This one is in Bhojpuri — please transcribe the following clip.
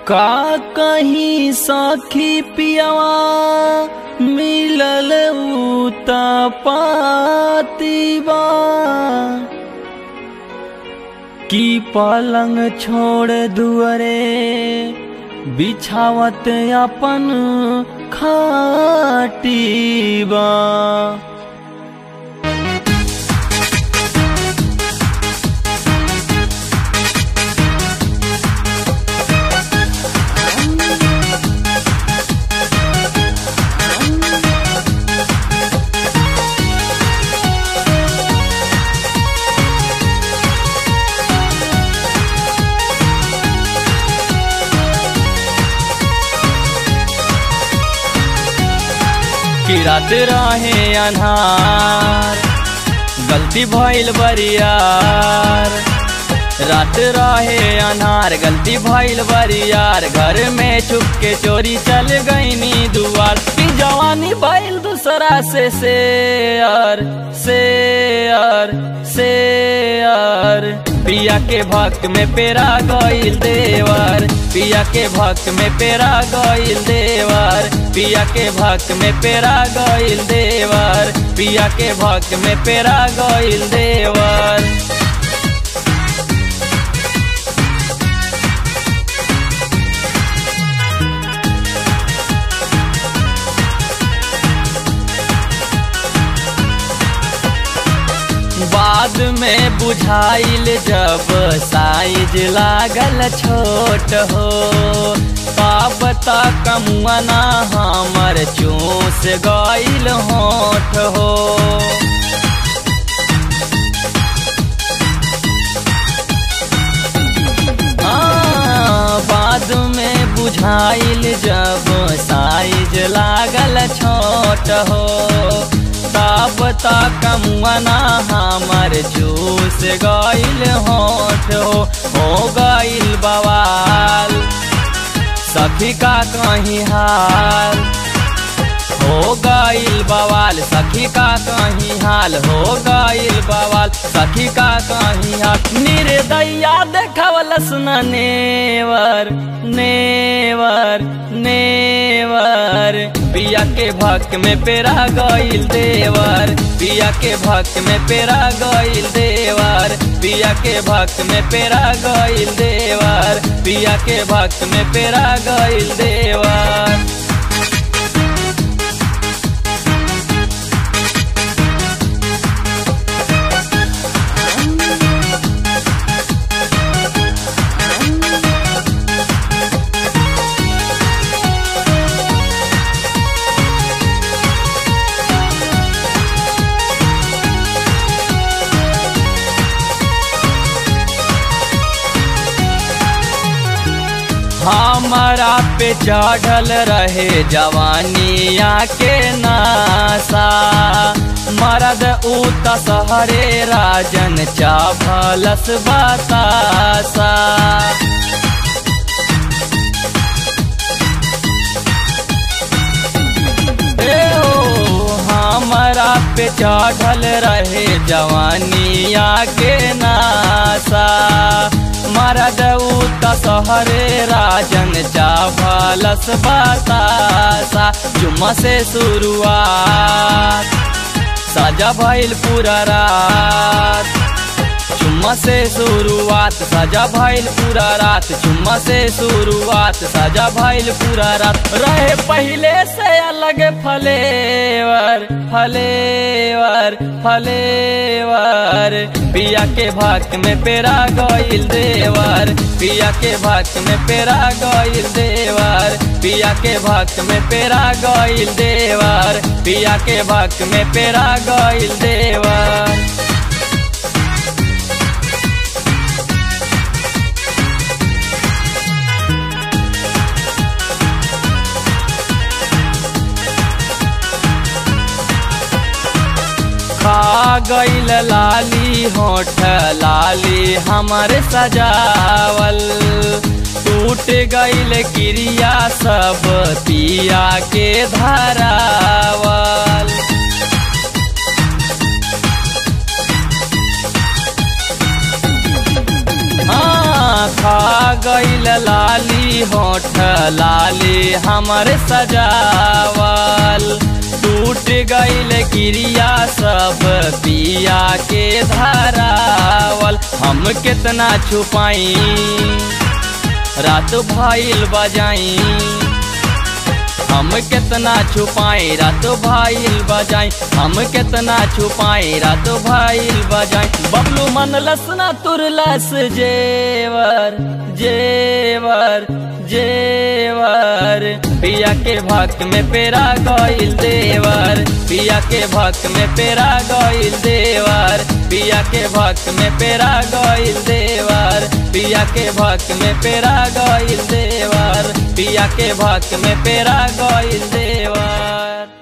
का कहीं सखी पियवा मिलल उता पातीबा की पलंग छोड़ दुअरे बिछावत अपन खाटीबा कि रात रहे अन्हार गलती भइल बरियार रात रहे अन्हार गलती भइल बरियार घर में छुप के चोरी चल गईनी दुआर की जवानी भइल दूसरा से शेयर शेयर शेयर पिया के भक्त में पेरा गईल देवर पिया के भक्त में पेरा गईल देवर पिया के भक्त में पेरा गईल देवर पिया के भक्त में पेरा गईल देवर बाद में बुझाइल जब साइज लागल छोट हो पाप तक मुआना हमर चूस गईल होठ हो हाँ, बाद में बुझाइल जब साइज लागल छोट हो तब तक मुआना हमर जूस गईल होठ हो हो गईल बवाल सखी का कहीं हाल हो गईल बवाल सखी का कहीं हाल हो गईल बवाल सखी का कहीं हाल निर्दया देखवलस न नेवर नेवर नेवर पिया के भक्त में पेरा गईल देवर पिया के भक्त में पेरा गईल देवर पिया के भक्त में पेरा गईल देवर पिया के भक्त में पेरा गईल देवर हमारा पे चढ़ल रहे जवानिया के नासा मरद उत सहरे राजन चाभलस बतासा ए ओ, हमारा पे चढ़ल रहे जवानिया के नासा मरद उत सहरे राजन चावलस बतासा जुम्मा से शुरुआत सजा भइल पूरा रात चुम्मा से शुरुआत सजा भइल पूरा रात चुम्मा से शुरुआत सजा भइल पूरा रात रहे पहले से अलग फलेवर फलेवर फलेवर पिया के भक्त में पेरा गईल देवर पिया के भक्त में पेरा गईल देवर पिया के भक्त में पेरा गईल देवर पिया के भक्त में पेरा गईल देवर खा गईल लाली होठ लाली हमर सजावल टूट गईल क्रिया सब पिया के धरावल हाँ खा गईल लाली लाली होठ लाली हमर सजावल टूट गईल क्रिया सब पिया के धरावल हम कितना छुपाई रात भइल बजाई हम कितना छुपाई रात भइल बजाई हम कितना छुपाई रात भइल बजाई बबलू मन लसना तुरलस जेवर जेवर जेवर पिया के भक्त में पेरा गईल देवर पिया के भक्त में पेरा गईल देवर पिया के भक्त में पेरा गईल देवर पिया के भक्त में पेरा गईल देवर पिया के भक्त में पेरा गईल देवर